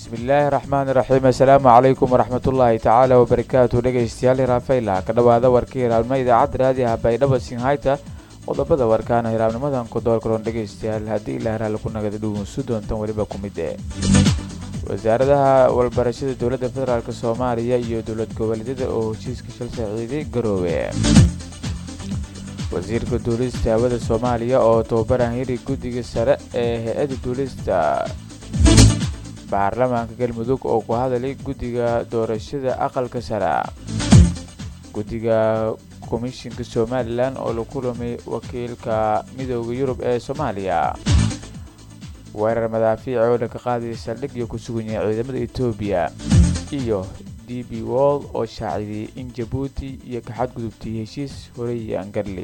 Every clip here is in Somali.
bismillaahi raxmaani raxiim assalaamu calaykum waraxmatullaahi tacaala wabarakaatu dhegaystayaal hiraafayla ka dhowaada warkii hiraabnimo idaacadda raadiyaha baydhabo sinhayta qodobada warkaana hiraabnimadan ku doorkaroon dhegaystayaal haddii ilaa hiraale ku nagada dhugunsu doontan weliba ku mid ee wasaaradaha walbarashada dowladda federaalk soomaaliya iyo dowlad goboleedyada oo heshiiska shal saaciiday garoowe wasiirka duulista hawada soomaaliya oo tababaran hiri guddiga sare ee hay-adda duulista baarlamaanka galmudug oo ku hadalay guddiga doorashada aqalka sare guddiga komishinka somalilan oo la kulamay wakiilka midooda yurub ee soomaaliya weerar madaafiica oo dhanka qaadaya saldhig iyo ku sugan yahay ciidamada etoobiya iyo d b wold oo shaacidiyey in jabuuti iyo ka xadgudubtay heshiis horey angarli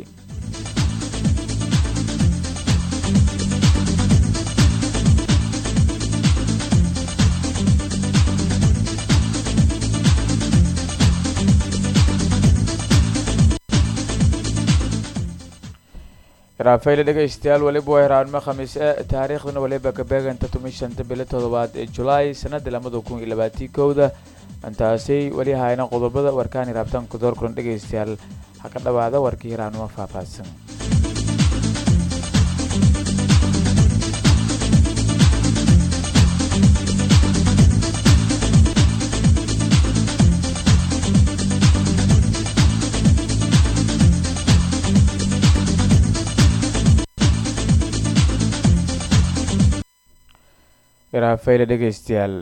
raafayla dhegaystayaal weliba waa hiraanimo khamiis e taariikhdana waliba ka beeganta tumi shanta bilo toddobaad ee julaay sanada lamada kun iyo labaatii kowda intaasay weli hayna qodobada warkaan hiraabtaan ku doorkulan dhegaystayaal ha ka dhowaada warkii hiraanimo faahfaahsan raafayla dhegaystayaal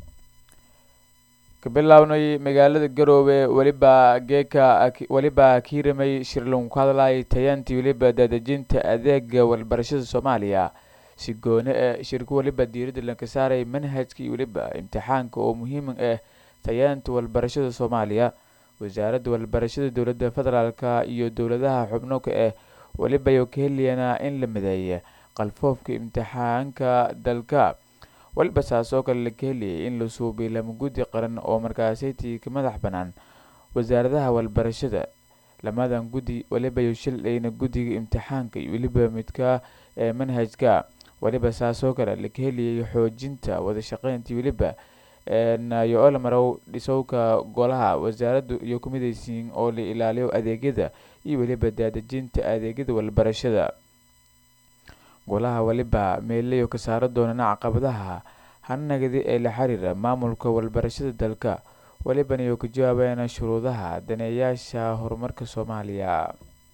ka bilaabnay magaalada garoowe weliba geeka weliba kiiramay shirlon ku hadlayay tayaantii weliba daadejinta adeega walbarashada soomaaliya si goone ee shirku weliba diiradda lanka saaray manhajka iyo weliba imtixaanka oo muhiim ah tayaanta walbarashada soomaaliya wasaaradda walbarashada dowladda federaalka iyo dowladaha xubnoka ah weliba yo ka helayanaa in la mideeya qalfoofka imtixaanka dalka waliba saas oo kale laka heliyay in la suubiy lama guddi qaran oo markaasaytii ka madax bannaan wasaaradaha walbarashada lamadan guddi waliba yo shildhayna guddiga imtixaanka iyo weliba midka ee manhajka waliba saas oo kale laka heliyay xoojinta wadashaqeyntii weliba yo ola marow dhisowka golaha wasaaraddu iyo ku midaysiin oo la ilaaliyo adeegyada iyo weliba daadejinta adeegyada walbarashada golaha waliba meelayo ka saara doonana caqabadaha hanagadi ee la xiriira maamulka walbarashada dalka walibana yo ka jawaabayana shuruudaha daneeyaasha horumarka soomaaliya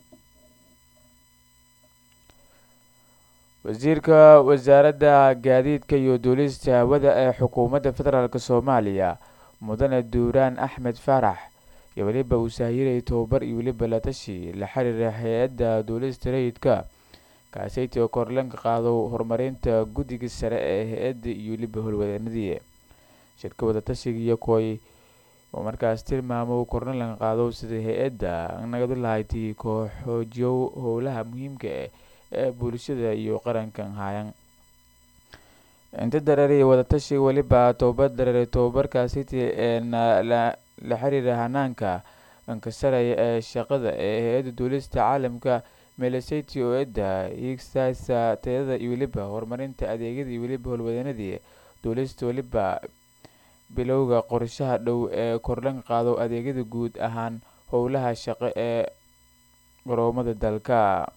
wasiirka wasaaradda gaadiidka iyo duulista hawada ee xukuumadda federaalk soomaaliya mudane duuraan axmed faarax iyo weliba uu saahirayay tobabar iyo weliba la tashi la xiriira hay-adda duulista rayidka kaasayti oo korlanka qaado horumarinta guddiga sare ee hay-adda iyo weliba howlwadeenadii shirka wadatashiga iyo koy oo markaas tilmaamo kornalanka qaado sida hay-adda nagadu lahaytii koo xoojiyo howlaha muhiimka ah ee bulshada iyo qarankan hayan inta dareeriya wadatashiga weliba tobabar dareeray tobabarkaasiti ee la xiriira hanaanka ankasaraya ee shaqada ee hay-adda duulista caalamka melasati oo edda hiigsaasa tayada iyo weliba horumarinta adeegyada iyo weliba howlwadeenadii duulista weliba bilowga qorshaha dhow ee kordhan qaado adeegyada guud ahaan howlaha shaqo ee garoomada dalka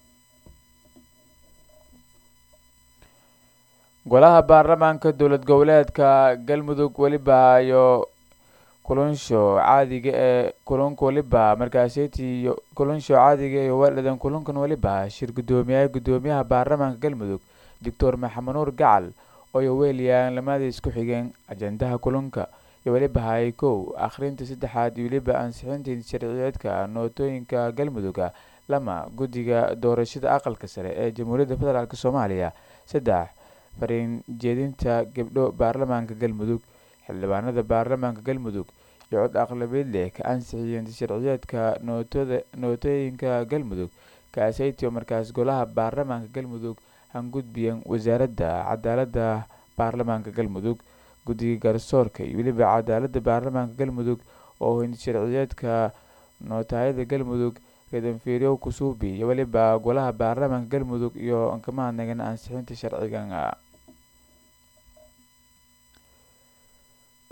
golaha baarlamaanka dowlad goboleedka galmudug weliba iyo kulansho caadiga ee kulanka waliba markaaseytii kulansho caadiga ee waaldhadan kulankan waliba shir guddoomiyaha guddoomiyaha baarlamaanka galmudug doctor maxamed nuur gacal ooyo weeliyaan lamadii isku xigeen ajendaha kulanka iyo weliba hay kow akhrinta saddexaad iyo weliba ansixinta sharciyeedka nootooyinka galmuduga lama guddiga doorashada aqalka sare ee jamhuuriyadda federaalk soomaaliya saddex fariin jeedinta gabdho baarlamaanka galmudug xildhibaanada baarlamaanka galmudug iyo cod aqlabeed leh ka ansixiyeen sharciyeedka nootada nootooyinka galmudug kaasaytio markaas golaha baarlamaanka galmudug hangudbiyan wasaaradda cadaaladda baarlamaanka galmudug guddiga garsoorka iyo weliba cadaaladda baarlamaanka galmudug oo sharciyeedka nootaayada galmudug redanfiiryow kusuubi iyo weliba golaha baarlamaanka galmudug iyo ankamaha nagan ansixinta sharcigan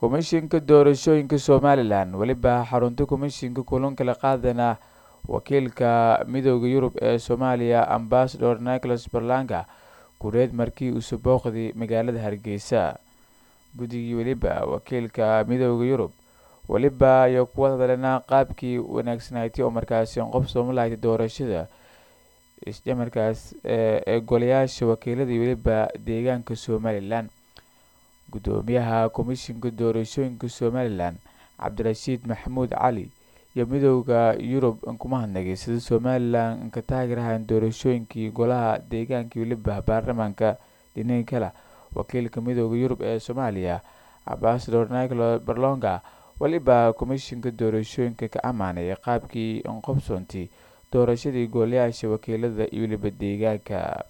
komishinka doorashooyinka somalilan weliba xarunta komishinka kulanka la qaadana wakiilka midooda yurub ee soomaaliya ambasador nicholas berlanga gureed markii uuse booqday magaalada hargeysa guddigii weliba wakiilka midooda yurub weliba ayo kuwa hadalena qaabkii wanaagsanaatay oo markaasi qof soomalaayta doorashada isjamarkaas ee golayaasha wakiiladii weliba deegaanka somalilan guddoomiyaha komishinka doorashooyinka somalilan cabdirashiid maxamuud cali iyo midooda yurub kuma hadnagay sida somalilan ka taageerahan doorashooyinkii golaha deegaankii weliba baarlamaanka dhinaga kale wakiilka midooda yurub ee soomaaliya ambasador nicolo berlonga weliba komishinka doorashooyinka ka ammaanay qaabkii inqobsoontii doorashadii golayaasha wakiilada iyo weliba deegaanka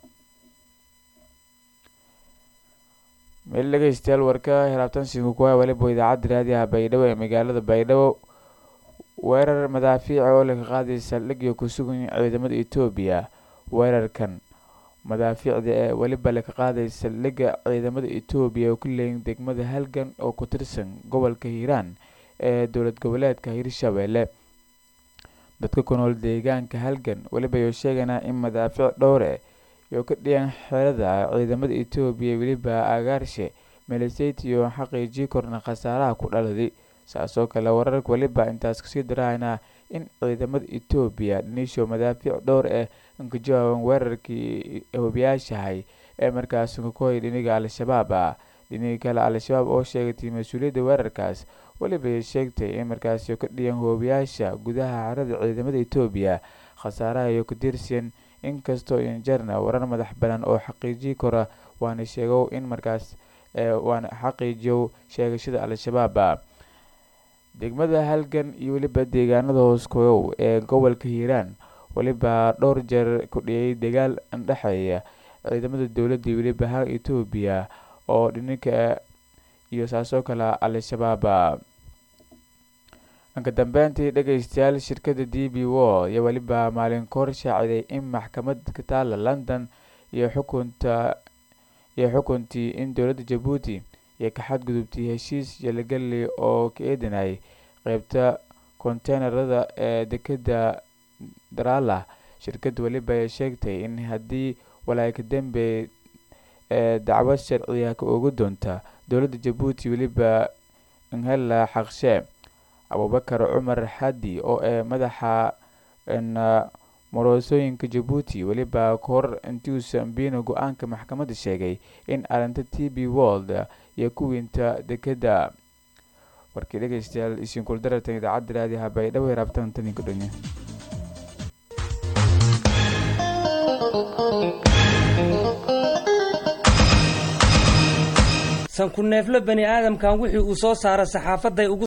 meel dhegeystayaal warka hiraabtansiga kuwa weliba idaacadda raadiyaha baydhabo ee magaalada baydhabo weerar madaafiica oo laga qaaday saldhigyo ku sugan ciidamada etoobiya weerarkan madaafiicda ee weliba laga qaaday saldhigga ciidamada etoobiya oo ku leeyin degmada halgan oo ku tirsan gobolka hiiraan ee dowlad goboleedka hirshabeelle dadka ku nool deegaanka halgan weliba ayuu sheeganaa in madaafiic dhowre iyo ka dhiyan xerada ciidamada etoobiya weliba agaarshe miliseyt iyo xaqiijii korna khasaaraha ku dhaladay saasoo kale wararka weliba intaas kasii darahaynaa in ciidamada etoobiya dhinisho madaafiic dhowr ah inka jawaaban weerarkii hobiyaashahay ee markaas kakohay dhiniga al-shabaab ah dhiniga kale al-shabaab oo sheegatay mas-uuliyadda weerarkaas weliba ay sheegtay in markaasi ka dhiyan hoobiyaasha gudaha xerada ciidamada etoobiya khasaaraha iyo ka tirsan inkastoo injarna warar madax banaan oo xaqiijii kora waana sheegow in markaas waana xaqiijiyow sheegashada al-shabaab degmada halgan iyo weliba deegaanada hooskoyow ee gobolka hiiraan weliba dhowr jeer ku dhiyay dagaal andhexeeya ciidamada dowladda iyo weliba ha etoobiya oo dhininka iyo saasoo kale al-shabaab anka dambeyntii dhegeystayaal shirkada d b wo iyo weliba maalin kahor shaaciday in maxkamad ka taala london iyo xukunta iyo xukuntii in dowladda jabuuti iyo ka xadgudubtay heshiis yalagaley oo ka eedanayay qeybta konteynerada ee dekeda darala shirkadda weliba ay sheegtay in haddii walaayka dambe ee dacwad sharciga ka oga doonta dowladda jabuuti weliba nhela xaqshee abubakar cumar xadi oo ee madaxa moroosooyinka jabuuti weliba kahor intuusan biino go-aanka maxkamadda sheegay in arinta t b world iyo kuwiinta dekeda warkii dhegeystayaal isinkul darartan idaacadda raadiyaha baydhabo ee raabtan taninka dhonye sanku neefle bani aadamkan wixii uu soo saara saxaafaday ugu